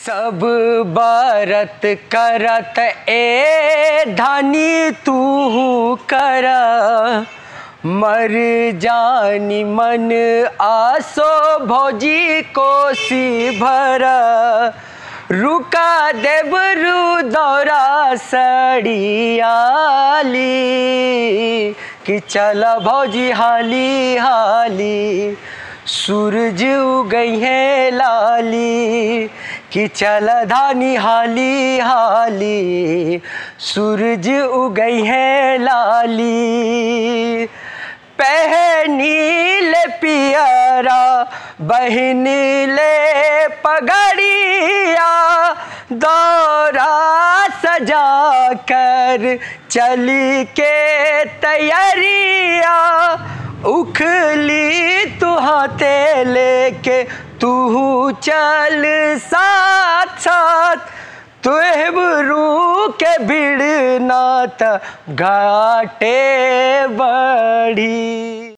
सब बरत करत ए धानी तू कर मर जानी मन आसो भौजी कोसी भर रुका देबरू दौरा सड़ियाली कि चल भौजी हाली हाली सूरज उगई है लाली कि चल धानी हाली हाली सूरज उगई है लाली पहनी ले पियरा बहन ले पगड़िया दौरा सजा कर चली के तैयारिया उखली तू हाथे लेके तू चल साथ साथ तुहबरू के भिड़ना त घाटे बड़ी